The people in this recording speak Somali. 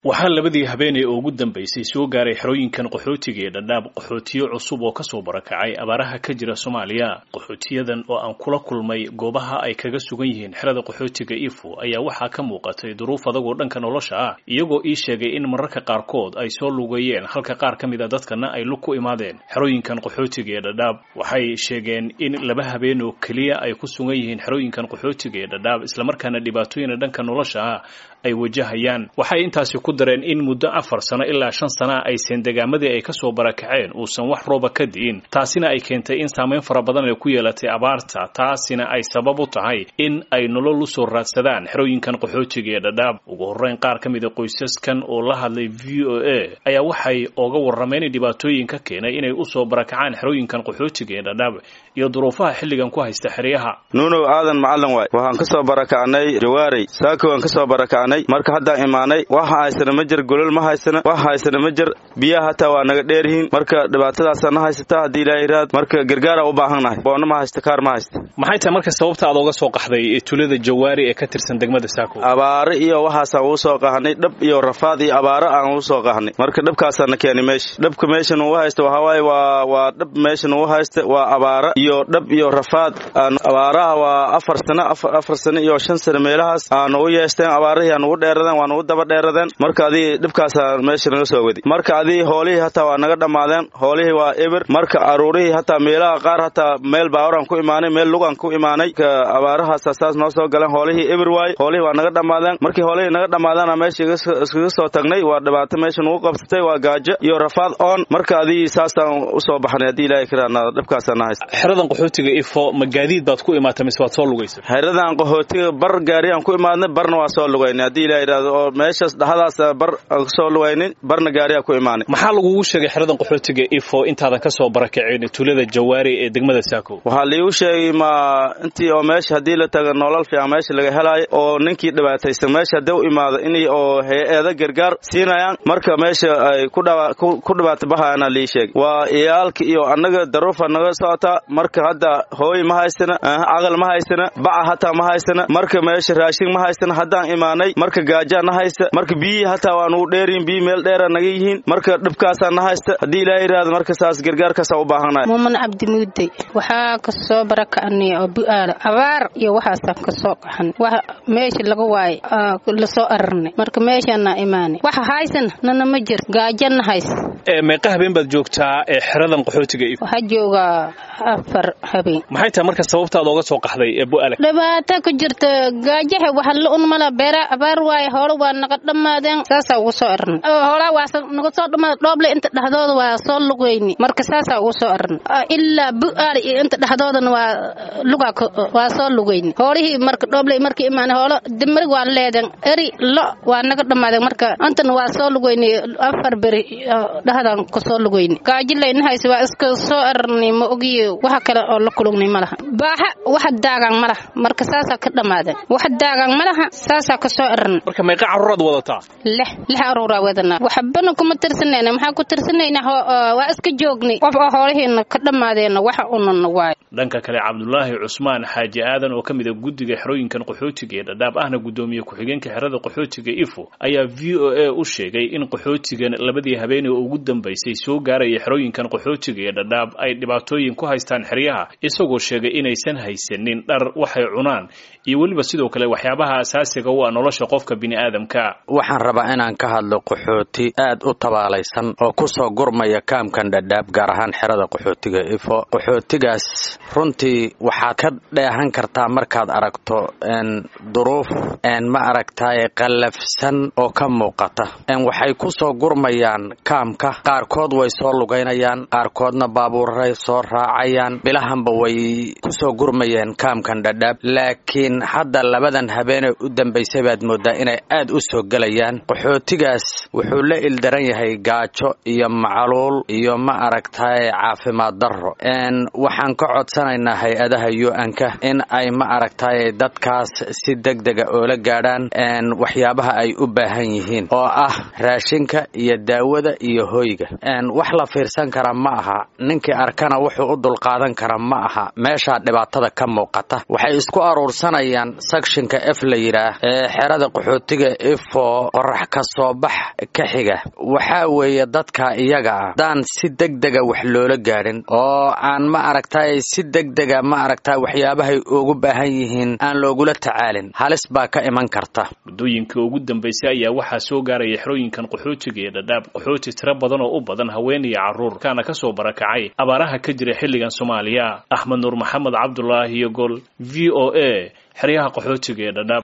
waxaa labadii habeenay oo ugu dambaysay soo gaaray xerooyinkan qaxootiga ee dhadhaab qaxootiyo cusub oo kasoo barakacay abaaraha ka jira soomaaliya qaxootiyadan oo aan kula kulmay goobaha ay kaga sugan yihiin xerada qaxootiga ifo ayaa waxaa ka muuqatay duruuf adagoo dhanka nolosha ah iyagoo ii sheegay in mararka qaarkood ay soo lugeeyeen halka qaar ka mid a dadkana ay lug ku imaadeen xerooyinkan qaxootiga ee dhadhaab waxay sheegeen in laba habeen oo keliya ay ku sugan yihiin xerooyinkan qaxootiga ee dhadhaab islamarkaana dhibaatooyina dhanka nolosha ah ay wajahayaan waxay intaasi ku dareen in muddo afar sano ilaa shan sana aysan degaamadii ay kasoo barakaceen uusan wax rooba ka di'in taasina ay keentay in saameyn fara badan ay ku yeelatay abaarta taasina ay sabab u tahay in ay nolol usoo raadsadaan xerooyinkan qaxootiga ee dhadhaab ugu horreyn qaar ka mid a qoysaskan oo la hadlay v o a ayaa waxay ooga warrameen dhibaatooyin ka keenay inay usoo barakacaan xerooyinkan qaxootiga ee dhadhaab iyo duruufaha xilligan ku haysta xeryaha nuunow aadan macalin waay waxaan ka soo barakacnay jawaarey saako waan ka soo barakacnay marka haddaan imaanay waxa haysana ma jir golol ma haysana wax haysana ma jir biyaha hataa waa naga dheeryihiin marka dhibaatadaasa na haysata haddii ilaaha iraad marka gargaara u baahannahay boonna ma haysta kaar ma haysta maxay tahay marka sababta aad ooga soo qaxday tulada jawaari ee ka tirsan degmada saako abaare iyo waxaasaan uu soo qahnay dhab iyo rafaad iyo abaare aan uu soo qahnay marka dhabkaasaana keenay meesha dhabka meeshan uu haysta waxawaaye waa waa dhab meeshan uu haysta waa abaare iyo dhab iyo rafaad abaaraha waa afar sano afar sano iyo shan sano meelahaas aan u yeesteen abaarihii aan ugu dheeradeen waan ugu daba dheeradeen marka adii dhibkaasaa meesha naga soo wadi marka adii hoolihii hataa waa naga dhammaadeen hoolihii waa eber marka aruurihii hataa meelaha qaar hataa meel baawaraan ku imaanay meel lugaan ku imaanay abaarahaasa saas noo soo galeen hoolihii eber waaye hoolihii waa naga dhammaadeen markii hoolihii naga dhammaadaana meesha iskaga soo tagnay waa dhibaato meesha nagu qabsatay waa gaajo iyo rafaad oon marka adii saasaan usoo baxnay haddii ilahay karaana dhibkaasaa na haysta xeradan qaxootiga ifo ma gaadiid baad ku imaatay mise waad soo lugaysa xeradan qaxootiga bar gaariyaan ku imaadnay barna waa soo lugaynay haddii ilaha yidhahdo oo meeshaas dhaxadaas bar aan kasoo lugaynin barna gaariyaa ku imaanay maxaa lagugu sheegay xeradan qaxootiga ifo intaadan ka soo barakacin tulada jawaari ee degmada saako waxaa liigu sheegay ma intii oo meesha haddii la taga nolol fiican meesha laga helaayo oo ninkii dhibaataysan meesha haddii u imaado inay oo hay-ada gargaar siinayaan marka meesha ay ku dhibaata bahayaana lii sheegay waa iyaalka iyo annaga daruufa naga socotaa marka hadda hooy ma haysana caqal ma haysana baca hataa ma haysana marka meesha raashin ma haysana haddaan imaanay marka gaajaa na haysta marka biyihii hataa waa nugu dheeryihin biyi meel dheera naga yihiin marka dhibkaasaa na haysta haddii ilaaha yidhahdo marka saas gargaarkaasaa u baahannahay muuman cabdimuudey waxaa kasoo barakacnay oo bu'aala abaar iyo waxaasaan kasoo qaxan wax meesha laga waaye lasoo ararnay marka meeshaana imaanay waxa haysana nana ma jir gaajana haysta meeqa habeen baad joogtaa ee xeradan qaxootiga ifo waxaa joogaa afar habeen maxay tahay marka sababtaad ooga soo qaxday ee bu'aala dhibaato ku jirta gaajaha waxa la un mala beera abaar waaye hoola waa naga dhammaadeen saasaa ugu soo arnay hoolaa waa naga soo dhammaada dhooble inta dhexdooda waa soo lugayni marka saasaa ugu soo arnay ilaa bu'aal iyo inta dhexdoodana waa lugaa waa soo lugayni hoolihii marka dhooble markii imaanay hoolo dimari waa leeden eri lo waa naga dhammaadeen marka intana waa soo lugayni afar beri dhexdaan kasoo lugayni gaajileyna hayse waa iska soo arnay ma ogiyo waxa kale oo la kulugnay malaha baaxa waxa daagaan malaha marka saasaa ka dhammaadeen wax daagaan malaha saasaa kasoo arnay marka meeqa carruuraad wadataa lix lix aruuraa wadanaa waxbana kuma tirsanayna maxaa ku tirsanayna waa iska joognay qof oo hoolihiina ka dhammaadeena waxa unana waayo dhanka kale cabdulaahi cusmaan xaaji aadan oo ka mid a guddiga xerooyinkan qaxootiga ee dhadhaab ahna guddoomiye ku-xigeenka xerada qaxootiga ifo ayaa v o a u sheegay in qaxootigan labadii habeeney oo ugu dambaysay soo gaaraya xerooyinkan qaxootiga ee dhadhaab ay dhibaatooyin ku haystaan xeryaha isagoo sheegay inaysan haysanin dhar waxay cunaan iyo weliba sidoo kale waxyaabaha asaasiga u ah nolosha qofka bini'aadamka waxaan rabaa inaan ka hadlo qaxooti aad u tabaalaysan oo ku soo gurmaya kaamkan dhadhaab gaar ahaan xerada qaxootiga ifo qaxootigaas runtii waxaad ka dheehan kartaa markaad aragto duruuf ma aragtaaye qallafsan oo ka muuqata waxay ku soo gurmayaan kaamka qaarkood way soo lugaynayaan qaarkoodna baabuuray soo raacayaan bilahanba way ku soo gurmayeen kaamkan dhadhaab laakiin hadda labadan habeenee u dambaysay baad mooddaa inay aad u soo gelayaan qaxootigaas wuxuu la ildaran yahay gaajo iyo macaluul iyo ma aragtaaye caafimaad darro waxaan ka codsanaynaa hay-adaha u-anka in ay ma aragtaaye dadkaas si deg dega oola gaadhaan waxyaabaha ay u baahan yihiin oo ah raashinka iyo daawada iyo hoyga wax la fiirsan kara ma aha ninkii arkana wuxuu u dulqaadan kara ma aha meeshaa dhibaatada ka muuqata waxay isku aruursanayaan sakshinka f la yidhaah ee xerada qaxootiga ifo qorax ka soo bax ka xiga waxaa weeye dadka iyaga ah haddaan si degdega wax loola gaadhin oo aan ma aragtay si degdega ma aragta waxyaabahay ugu baahan yihiin aan loogula tacaalin halis baa ka iman karta muddooyinka ugu dambaysay ayaa waxaa soo gaaraya xerooyinkan qaxootiga ee dhadhaab qaxooti tiro badan oo u badan haween iyo carruur kaana ka soo barakacay abaaraha ka jira xilligan soomaaliya axmed nuur maxamed cabdulaahi iyo gol v o a xeryaha qaxootiga ee dhadhaab